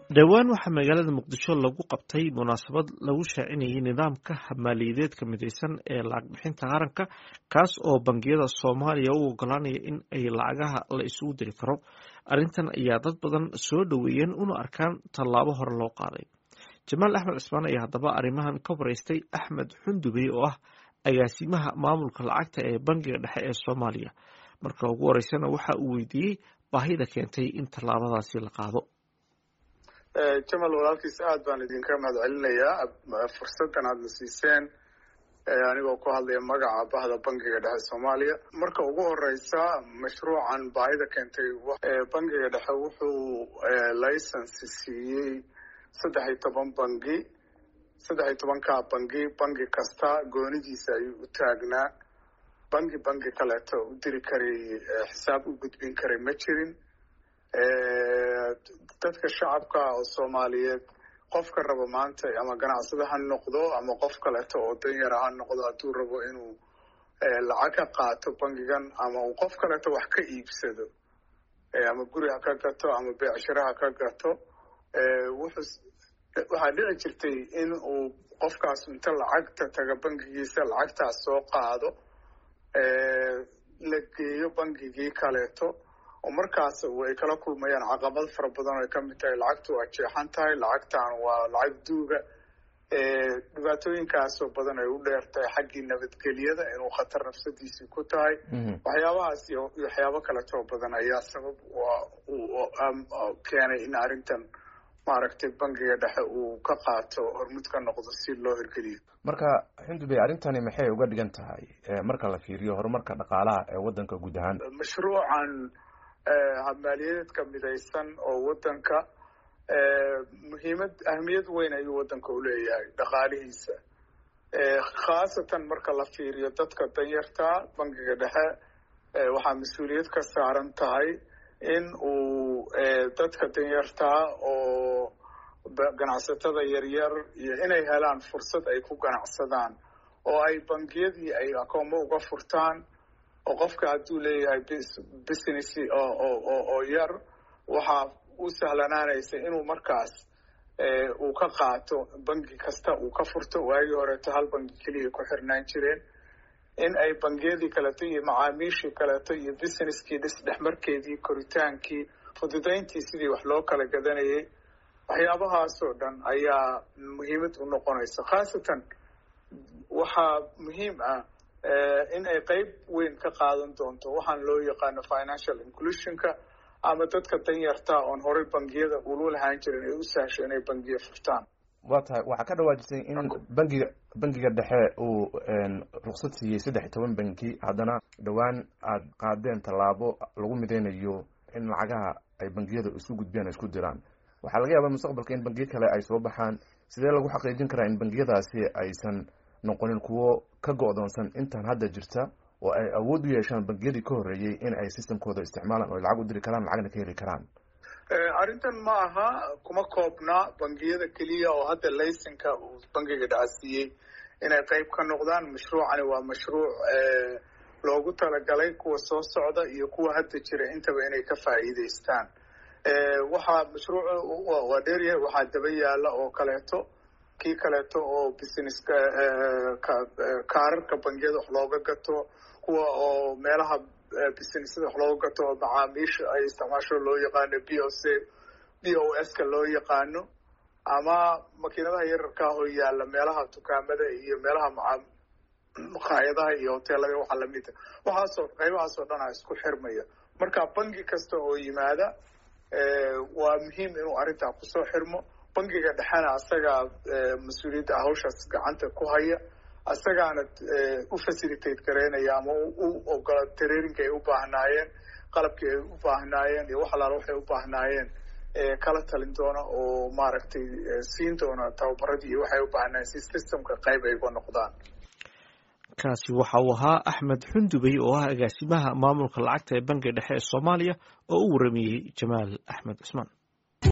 dhowaan waxaa magaalada muqdisho lagu qabtay munaasabad lagu shaacinayay nidaamka maaliyadeedka midaysan ee lacag bixinta qaranka kaas oo bangiyada soomaaliya u ogolaanaya in ay lacagaha la isugu diri karo arrintan ayaa dad badan soo dhoweeyeen una arkaan tallaabo hore loo qaaday jamaal axmed cismaan ayaa haddaba arrimahan ka waraystay axmed xundubey oo ah agaasimaha maamulka lacagta ee bangiga dhexe ee soomaaliya marka ugu horeysana waxa uu weydiiyey baahida keentay in tallaabadaasi la qaado jamal walaalkiis aad baan idinka mahad celinayaa fursaddan aadna siiseen anigoo ku hadlaya magaca bahda bangiga dhexe soomaaliya marka ugu horeysa mashruucan baahida keentay bangiga dhexe wuxuu license siiyey saddex iyo toban bangi saddex iyo tobankaa bangi bangi kasta goonidiisa ayuu u taagnaa bangi bangi kaleeto u diri karay xisaab u gudbin karay ma jirin dadka shacabka oo soomaaliyeed qofka rabo maanta ama ganacsada ha noqdo ama qof kaleeto oo danyara ha noqdo hadduu rabo inuu lacag ka qaato bangigan ama uu qof kaleeto wax ka iibsado ama guri ha ka gato ama beecshiro ha ka gato wuxuu waxaa dhici jirtay in uu qofkaas inta lacagta taga bangigiisa lacagtaas soo qaado la geeyo bangigii kaleeto oo markaas ay kala kulmayaan caqabad fara badan oo ay kamid tahay lacagtu waa jeexan tahay lacagtan waa lacag duuga dhibaatooyinkaasoo badan ay u dheer tahay xaggii nabadgelyada inuu khatar nafsadiisii ku tahay waxyaabahaas iyo waxyaabo kaletoo badan ayaa sabab keenay in arrintan maaragtay bangiga dhexe uu ka qaato hormud ka noqdo si loo hirgeliyo marka xundubey arrintani maxay uga dhigan tahay marka la fiiriyo horumarka dhaqaalaha ee waddanka guud ahaan mashruucan maaliyadeedka midaysan oo waddanka muhiimad ahmiyad weyn ayuu waddanka uleeyahay dhaqaalihiisa khaasatan marka la fiiriyo dadka danyarta bangiga dhexe waxaa mas-uuliyad ka saaran tahay in uu dadka danyartaa oo ganacsatada yaryar iyo inay helaan fursad ay ku ganacsadaan oo ay bangiyadii ay akoomo uga furtaan oo qofka hadduu leeyahay business oo yar waxaa u sahlanaanaysa inuu markaas uu ka qaato bangi kasta uu ka furto waagii horeeto hal bangi keliya ku xirnaan jireen in ay bangiyadii kaleeto iyo macaamiishii kaleeto iyo businesskii dhisdhexmarkeedii koritaankii fududayntii sidii wax loo kala gadanayay waxyaabahaasoo dhan ayaa muhiimad u noqonaysa khaasatan waxaa muhiim ah in ay qeyb weyn ka qaadan doonto waxaan loo yaqaano financial inclusionka ama dadka danyarta oon horey bangiyada ulu lahaan jirin ay u sahsho inay bangiya furtaan waa tahay waxaa ka dhawaajisay in bangiga bangiga dhexe uu ruksad siiyey saddex iyo toban banki haddana dhowaan aada qaadeen tallaabo lagu mideynayo in lacagaha ay bangiyada isku gudbiyaan isku diraan waxaa laga yaabaa mustaqbalka in bangiyo kale ay soo baxaan sidee lagu xaqiijin karaa in bangiyadaasi aysan noqonin kuwo ka go-doonsan intan hadda jirta oo ay awood u yeeshaan bangiyadii ka horreeyey in ay systemkooda isticmaalaan oo lacag u diri karaan lacagna ka heli karaan arrintan ma aha kuma koobna bangiyada keliya oo hadda laysanka uu bangiga dhacasiiyey inay qeyb ka noqdaan mashruucani waa mashruuc loogu talagalay kuwa soo socda iyo kuwa hadda jira intaba inay ka faa'iideystaan waxaa mashruuc waa dheeryahay waxaa daba yaala oo kaleeto kii kaleeto oo business kaararka bangiyada wax looga gato kuwa oo meelaha businesada wax looga gato oo macaamiisha ay isticmaasho loo yaqaano b o c b o s ka loo yaqaano ama makiinadaha yararkaa hoo yaalla meelaha dukaamada iyo meelaha maa maqaayadaha iyo hoteelada waxa lamida waxaasoo qaybahaasoo dhan a isku xirmaya marka bangi kasta oo yimaada waa muhiim inuu arrintaa kusoo xirmo bangiga dhexena asagaa mas-uuliyadda hawshaas gacanta ku haya asagaana u facilitate gareynaya ama u ogola tareerinka ay u baahnaayeen qalabkii ay u baahnaayeen iyo wax alaala waxay u baahnaayeen kala talin doona oo maaragtay siin doona tababaradii iyo waxay u baahnaayeen si systemka qayb ay uga noqdaan kaasi waxa uu ahaa axmed xundubey oo ah agaasimaha maamulka lacagta ee bangiga dhexe ee soomaaliya oo u waramayey jamaal axmed cismaan